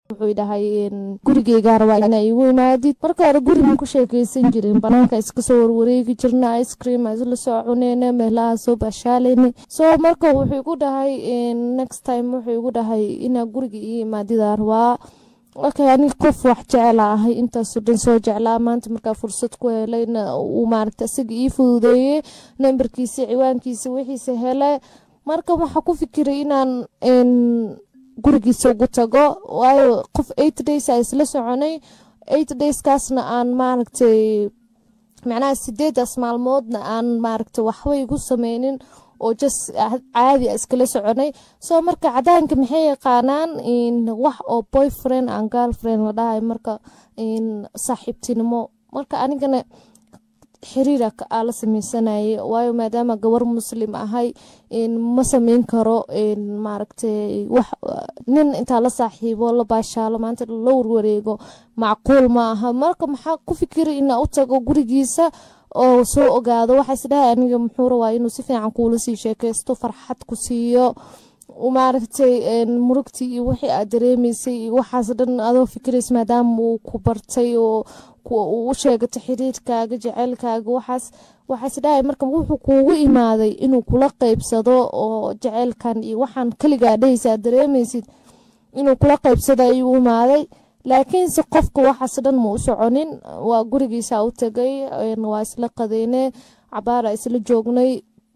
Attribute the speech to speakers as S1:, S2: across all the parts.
S1: wuxuu dhahay gurigeygaa rabaa inaa igu imaadid marka hore gurigan ku sheekeysan jirin banaanka iska soo warwareegi jirna ice cream isla soo cuneyna meelaha soo baashaaleyna so marka wuxuu igu dhahay next time wuxuu igu dhahay inaa guriga ii imaadidaa rabaa okay ani qof wax jecela ahay intaasoo dhan soo jeclaa maanta markaa fursad ku helayna uu maaragta isaga ii fududeeyey nambarkiisa ciwaankiisa wixiisa hele marka waxaa ku fikiray inaan gurigiisa ugu tago waayo qof eight days a isla soconay eight dayskaasna aan maaragtay macnaha sideedaas maalmoodna aan maaragtay waxba igu sameynin oo jas caadi a iskala soconay soo marka cadaanka maxay yaqaanaan wax oo boyfriend an girlfriend la dhahay marka saaxiibtinimo marka anigana xiriira aa la sameysanayay waayo maadaama gabar muslim ahay ma sameyn karo maaragtay wax nin intaa la saaxiibo la baashaalo maanta la warwareego macquul ma aha marka maxaa ku fikiray inaa u tago gurigiisa oo soo ogaado waxaa isdhahay aniga muxuu rabaa inuu si fiican kuula sii sheekeysto farxad ku siiyo maaragtay murugtii iyo wixii aad dareemaysay iyo waxaas dhan adoo fikirays maadaama uu ku bartay oo u sheegato xiriirkaaga jeceylkaaga waxaas waxaa isdhahay marka wuxuu kuugu imaaday inuu kula qeybsado oo jeceylkan iyo waxaan kaligaa dhehaysa aad dareemaysid inuu kula qeybsado ayuu imaaday laakiinse qofka waxaas dhan ma u soconin waa gurigiisa u tagay waa isla qadeyne cabaara isla joognay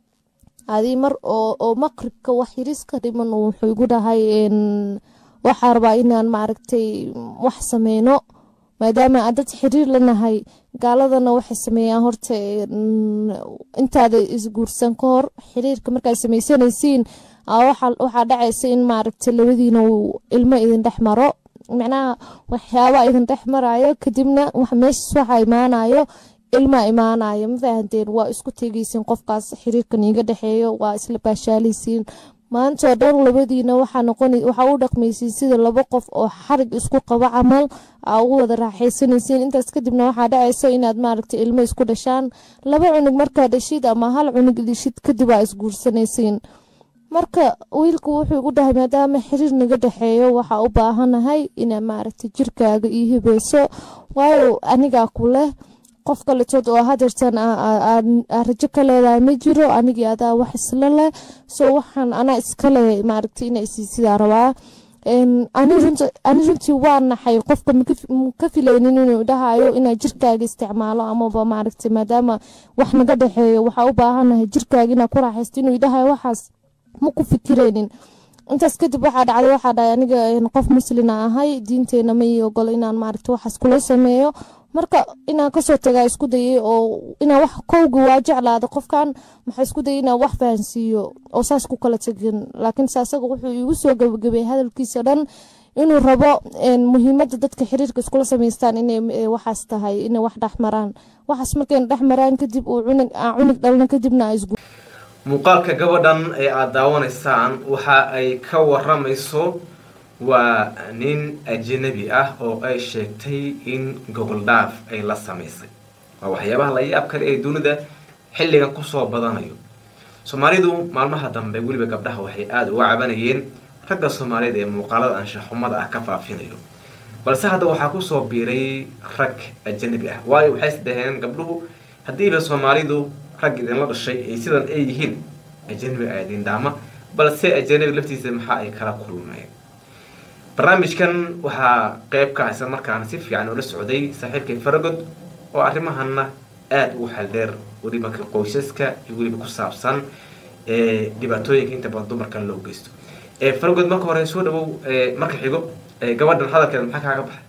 S1: adii mar oo maqribka wax yariska dhiman wuxuu igu dhahay waxaa rabaa inaan maaragtay wax sameyno maadaama aan dad xiriir lanahay gaaladana waxay sameeyaan horta intaada isguursan ka hor xiriirka markaad sameysanaysiin waxaa dhacaysa in maaragtay labadiina uu ilmo idin dhex maro macnaha waxyaabaa idin dhex marayo kadibna meeshas waxaa imaanayo ilmaa imaanayo ma fahanteen waa isku tegeysiin qofkaas xiriirkan iiga dhexeeyo waa isla baashaaleysiin maantoo dhan labadiina waxaa u dhaqmaysiin sida laba qof oo xarig isku qabo camal aa ugu wada raaxaysanaysiin intaas kadibna waxaa dhacaysa inaad maaragtay ilmo isku dhashaan laba cunug markaa dhashid ama hal cunug dhishid kadib aa isguursanaysiin marka wiilku wuxuu igu dhahay maadaama xiriir naga dhexeeyo waxaa u baahanahay inaa maaragtay jirkaaga ii hibeyso waayo anigaa ku leh qof kaletood oo hadeertan rajo ka leedahay ma jiro anigii adaa wax isla leh so waxaan anaa iskale maaragtay ina isiisidaa rabaa ani runtii waa naxay qofka ka filaynin inuu dhahayo inaa jirkaaga isticmaalo amaba maaragtay maadaama wax naga dhexeeyo waxaa u baahanahay jirkaaga inaa ku raaxaysto inuu dhahayo waxaas ma ku fikireynin intaas kadib waxaa dhacday waxaa dhahay aniga qof muslina ahay diinteena ma ii ogolo inaan maaragta waxaas kula sameeyo marka inaan kasoo tagaa isku dayay oo inaan wax kowga waa jeclaada qofkan maxaa isku dayay inaan wax fahansiiyo oo saas ku kala tegin laakiinse asaga wuxuu iigu soo gabagabay hadalkiisa dhan inuu rabo muhiimada dadka xiriirka iskula samaystaan inay waxaas tahay inay wax dhexmaraan waxaas markayna dhexmaraan kadib uu cunug aan cunug dhalna kadibna aa isgu
S2: muuqaalka gabadhan ee aada daawanaysaan waxa ay ka waramayso waa nin ajanabi ah oo ay sheegtay in gogol dhaaf ay la samaysay waa waxyaabaha la yaab kale ee dunida xilligan kusoo badanayo soomaalidu maalmaha dambe weliba gabdhaha waxay aada uga cabanayeen ragga soomaaliyeed ee muuqaalada anshaxumada ah ka faafinayo balse hadda waxaa kusoo biiray rag ajanabi ah waayo waxay is dhaheen gabdhuhu haddiiba soomaalidu rag idinla dhashay ay sidan ay yihiin ajanabi a idin dhaama balse ajanabi laftiisa maxaa ay kala kulmeen barnaamijkan waxaa qeyb ka haysa markaana si fiican ula socday saaxiibkay faragod oo arrimahana aada ugu xaldheer weliba ka qoysaska iyo weliba ku saabsan dhibaatooyinka inta badan dumarka loo geysto faragod marka hore soo dhawow marka xigo gabadhan hadalkeeda maxaa kaaga baxay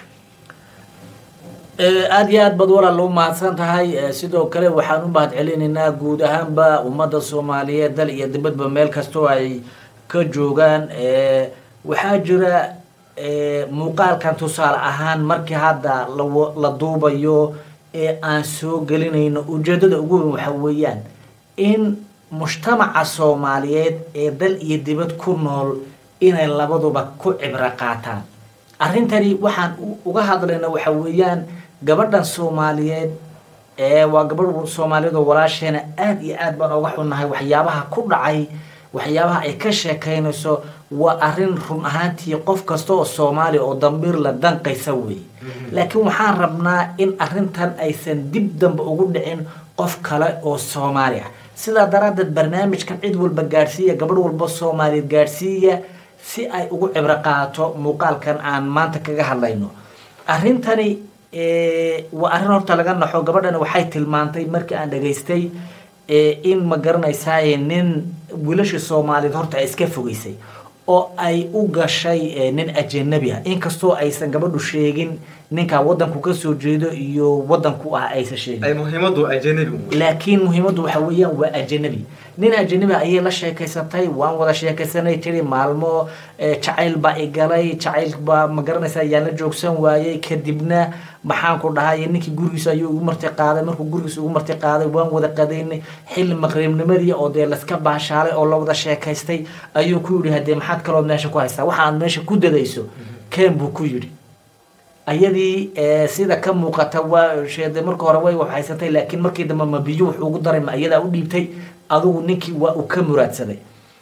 S3: aada iyo aad baad walaal u mahadsan tahay sidoo kale waxaan u mahad celinaynaa guud ahaanba ummadda soomaaliyeed dal iyo dibadba meel kastoo ay ka joogaan waxaa jira muuqaalkan tusaale ahaan markii hadda la duubayo ee aan soo gelinayno ujeedada ugu weyn waxa weeyaan in mujtamaca soomaaliyeed ee dal iyo dibad ku nool inay labaduba ku cibro qaataan arrintani waxaan uga hadlayna waxa weeyaan gabadhan soomaaliyeed ee waa gabadh soomaaliyeed oo walaasheena aada iyo aad baan oga xunnahay waxyaabaha ku dhacay waxyaabaha ay ka sheekaynayso waa arrin run ahaantii qof kasta oo soomaaliya oo dambiir la danqaysa weeye laakiin waxaan rabnaa in arrintan aysan dib dambe ugu dhicin qof kale oo soomaali ah sidaa daraaddeed barnaamijkan cid walba gaadhsiiya gabadh walba soomaaliyeed gaadhsiiya si ay ugu cibro qaato muuqaalkan aan maanta kaga hadlayno arrintani waa arrin horta laga naxo gabadhani waxay tilmaantay markii aan dhageystay in ma garanaysaaye nin wiilashii soomaaliyeed horta ay iska fogeysay oo ay u gashay nin ajanabi ah inkastoo aysan gabadhu sheegin ninkaa wadanku ka soo jeedo iyo wadanku ah aysan sheegin
S2: ay muhiimadu ajanabi
S3: laakiin muhiimaddu waxa weeyaan waa ajanabi nin ajanabi ayay la sheekaysatay waan wada sheekaysanay tiri maalmo jacayl baa igalay jacayl baa ma garanaysaa yaan la joogsan waayey kadibna maxaan ku dhahay ninkii gurigiisa ayuu ugu marti qaaday markuu gurigiisa ugu marti qaaday waan wada qadaynay xilli maqribnimadii oo dee laska baashaalay oo la wada sheekaystay ayuu ku yidhi hadee maxaad kaloo meesha ku haystaa waxa aad meesha ku dadayso keen buu ku yidhi ayadii sida ka muuqata waa sheede marka hore way waxhaysatay laakiin markii dambe ma biyo wuxuu ugu daray ma iyadaa u dhiibtay adugu ninkii waa uu ka muraadsaday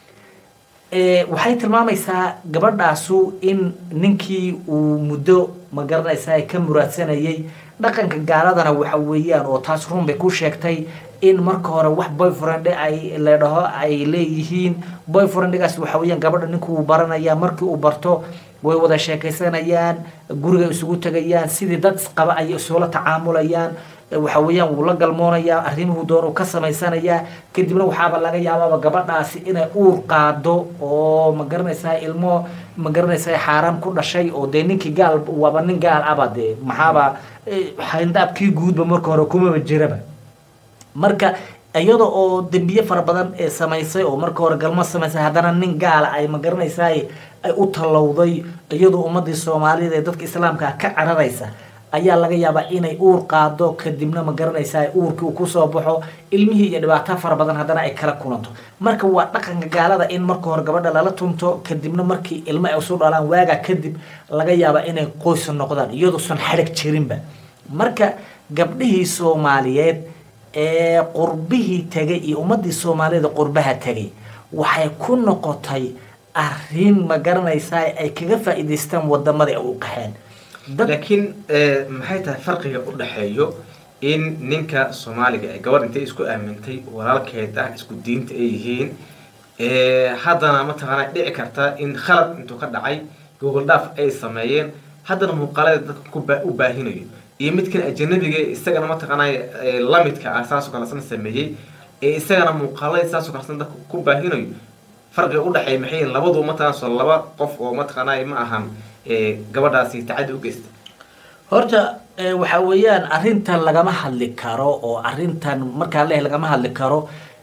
S3: waxay tilmaamaysaa gabadhaasu in ninkii uu muddo ma garanaysaa ka muraadsanayay dhaqanka gaaladana waxa weeyaan oo taas run bay ku sheegtay in marka hore wax boyfriend ay la dhaho ay leeyihiin boyfriendgaas waxa weeyaan gabadha ninku uu baranaya markii uu barto way wada sheekaysanayaan guriga isugu tegayaan sidii dad isqaba ayay isula tacaamulayaan waxa weeyaan wuu la galmoonayaa arrimuhu doon uu ka samaysanayaa kadibna waxaaba laga yaabaaba gabadhaasi inay uur qaado oo ma garanaysaa ilmo ma garanaysaa xaaraan ku dhashay oo dee ninkii gaal waaba nin gaal aba dee maxaaba xayndaabkii guudba marka hore kumaba jiraba marka iyada oo dembiye fara badan ee samaysay oo marka hore galmo samaysay haddana nin gaala ay ma garanaysaa ay u tallowday iyadoo ummadii soomaaliyeed ee dadka islaamka ka cararaysa ayaa laga yaabaa inay uur qaado kadibna ma garanaysaa uurkii uu kusoo baxo ilmihii iyo dhibaato fara badan haddana ay kala kulanto marka waa dhaqanka gaalada in marka hore gabadha lala tunto kadibna markii ilmo ay usu dhalaan waagaa kadib laga yaabaa inay qoys noqdaan iyaduusan xadhig jirinba marka gabdhihii soomaaliyeed ee qurbihii tegay iyo ummadii soomaaliyeed qurbaha tegay waxay ku noqotay arrin ma garanaysaa ay kaga faa'iidaystaan wadamadii ay u qaxeen
S2: laakiin maxay tahay farqiga u dhexeeyo in ninka soomaaliga ee gabadh intay isku aamintay walaalkeed ah isku diinta ay yihiin haddana mataqaana dhici karta in khalad intuu ka dhacay google dhaaf ay sameeyeen haddana muuqaalada dadka u baahinayo iyo midkan ajanabiga isagana mataqaana lamidka ah saasoo kalesan sameeyey ee isagana muuqaalada saasoo kalesan dadka ku baahinayo farqiga u dhexeeya maxay labadu mataqana soo laba qof oo mataqaana ma ahan gabadhaasi tacadi u geysta
S3: horta waxa weeyaan arrintan lagama hadli karo oo arrintan markaan leeyahay lagama hadli karo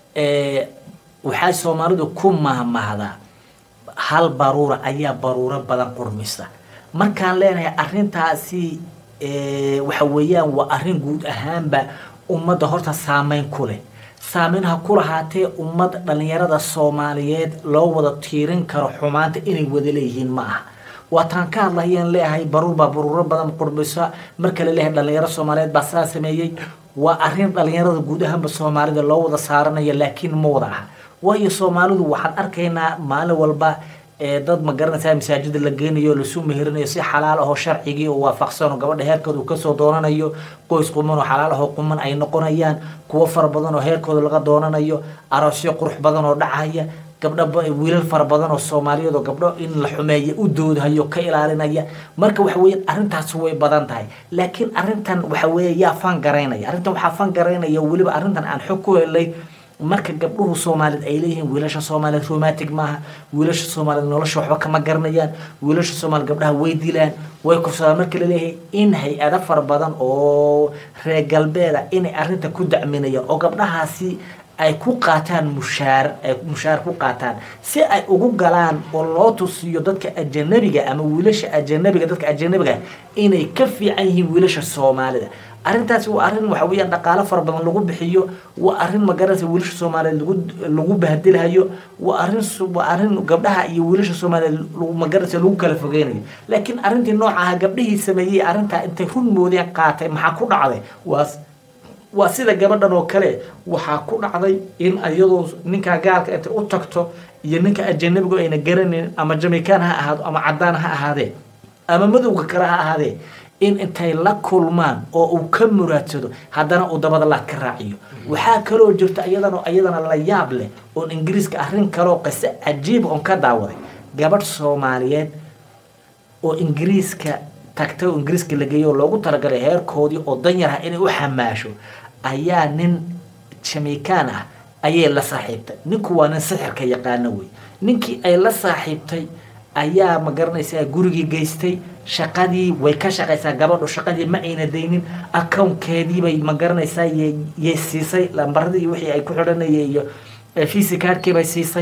S3: waxaa soomaalidu ku mahmahdaa hal baruura ayaa baruuro badan qurmisa markaan leenahay arrintaasi waxa weeyaan waa arrin guud ahaanba ummadda horta saameyn ku leh saameyn ha ku lahaatee ummad dhalinyarada soomaaliyeed loo wada tiirin karo xumaanta inay wada leeyihiin ma aha waataan ka hadlayaan leeyahay baruur baa baruuro badan qurbisa marka la leeyahay dhalinyaro soomaaliyeed baa saa sameeyey waa arrin dhalinyarada guud ahaanba soomaalida loo wada saaranayo laakiin ma wada aha waayo soomaalidu waxaan arkaynaa maalin walba dad ma garanaysaa masaajida la geynayo lasu meherinayo si xalaal ahoo sharcigii oo waafaqsan oo gabadha heerkooda uu kasoo doonanayo qoys quman oo xalaal ahoo quman ay noqonayaan kuwo fara badan oo heerkooda laga doonanayo aroosyo qurux badan oo dhacaya gabdho wiilal fara badan oo soomaaliyeed oo gabdho in la xumeeya u doodhayo ka ilaalinaya marka waxa weeyaan arrintaas way badan tahay laakiin arrintan waxa weeye yaa fan garaynaya arrintan waxaa fan garaynaya weliba arrintan aan xog ku helay marka gabdhuhu soomaaliyeed ay leeyihiin wiilasha soomaaliyeed romantic maaha wiilasha soomaaliyeed nolosha waxba kama garanayaan wiilasha soomaaliyeed gabdhaha way dilaan way kufsadaan marka laleeyahay in hay-ado fara badan oo reer galbeeda inay arrinta ku dacminayaan oo gabdhahaasi ay ku qaataan mushaar ay mushaar ku qaataan si ay ugu galaan oo loo tusiyo dadka ajanabiga ama wiilasha ajanabiga dadka ajanabiga inay ka fiican yihiin wiilasha soomaalida arrintaasi waa arrin waxa weeyaan dhaqaalo fara badan lagu bixiyo waa arrin magaranaysa wiilasha soomaaliyeed lagu lagu bahdilahayo waa arrin waa arrin gabdhaha iyo wiilasha soomaaliyeed magaranaysa lagu kala fogeynayo laakiin arrintii nooca ah gabdhihii sameeyey arrintaa intay run moodeen qaatay maxaa ku dhacday waa waa sida gabadhan oo kale waxaa ku dhacday in iyadoo ninkaa gaalka intay u tagto iyo ninka ajanabigu ayna garanayn ama jamaican ha ahaado ama cadaan ha ahaadee ama madowga kale ha ahaadee in intay la kulmaan oo uu ka muraadsado haddana uu dabada laad ka raaciyo waxaa kaloo jirta iyadana iyadana la yaab leh oon ingiriiska arrin kaloo qise cajiiba oon ka daawaday gabadh soomaaliyeed oo ingiriiska tagtay oo ingiriiska la geeyay oo loogu talagalay heerkoodii oo danyar ah inay u xamaasho ayaa nin jamaican ah ayay la saaxiibtay ninku waa nin sixirka yaqaano wey ninkii ay la saaxiibtay ayaa ma garanaysaa gurigii geystay shaqadii way ka shaqaysaa gabadhu shaqadii ma ayna daynin accounkeediibay ma garanaysaa yay siisay lambaradii wixii ay ku xidhanayeen iyo visa cardkii bay siisay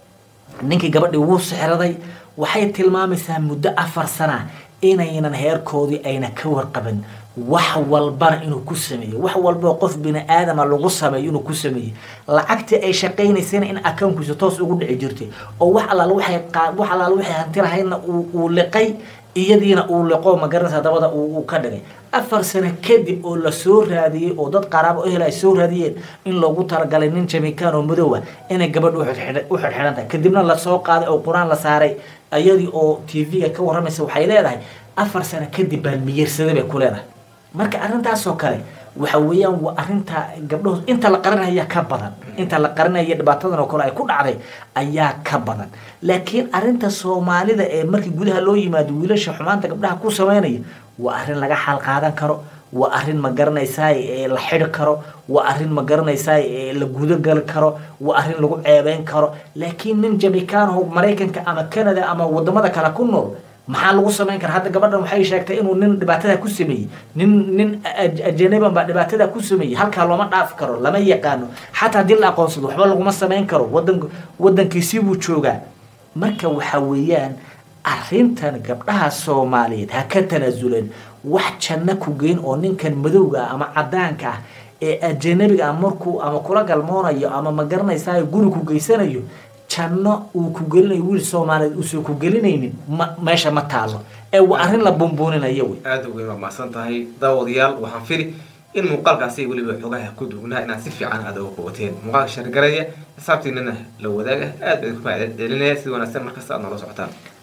S3: ninkii gabadhii wuu sixraday waxay tilmaamaysaa muddo afar sana inaynan heerkoodii ayna ka warqaban wax walbana inuu ku sameeyo wax walbao qof bini aadama lagu sameeyo inuu ku sameeyey lacagtii ay shaqaynaysayna in accounkiisa toos ugu dhici jirtay oo wax allaal waxay wax allaal waxay hanti lahaydna uu liqay iyadiina uu liqo magaranaysa dabada uu ka dhigay afar sano kadib oo la soo raadiyey oo dad qaraabo ehel ay soo raadiyeen in loogu talagalay nin jamaican oo madow ah inay gabadha u xidxidhan tahay kadibna lasoo qaaday oo qur-aan la saaray iyadii oo t v-ga ka warramaysa waxay leedahay afar sano kadib baan miyirsaday bay ku leedahay marka arrintaasoo kale waxa weeyaan waa arrinta gabdhahood inta la qarinaya ka badan inta la qarinaya dhibaatadan oo kale ay ku dhacday ayaa ka badan laakiin arrinta soomaalida ee markii gudaha loo yimaado wiilasha xumaanta gabdhaha ku sameynaya waa arrin laga xal qaadan karo waa arrin ma garanaysaa ee la xidhi karo waa arrin ma garanaysaa ee la gudagali karo waa arrin lagu ceebeyn karo laakiin nin jamaicaanho maraykanka ama canada ama wadamada kale ku nool maxaa lagu samayn karaa hadda gabadhan waxay sheegtay inuu nin dhibaatada ku sameeyey nin nin ajanaban baa dhibaatada ku sameeyey halkaa looma dhaafi karo lama yaqaano xataa haddii la aqoonsado waxba laguma samayn karo wadan wadankiisii buu joogaa marka waxa weeyaan arrintan gabdhaha soomaaliyeed ha ka tanaasuleen wax janno ku geyn oo ninkan madowga ah ama cadaanka ah ee ajanabiga ah markuu ama kula galmoonayo ama ma garanaysaa guri ku geysanayo janno uu ku gelinayo wiil soomaaliyeed uusan ku gelinaynin ma meesha ma taalo ee waa arrin la bumbuuninayo wey
S2: aada ugeyn waa mahadsan tahay daawadayaal waxaan fili in muuqaalkaasi weliba xogaha ku dugnaa inaad si fiican aada uga qubateen muuqaalka shargaraya xisaabtiinana la wadaaga aad baan ku mahad celinaya si wanaagsan markasta aad noola socotaan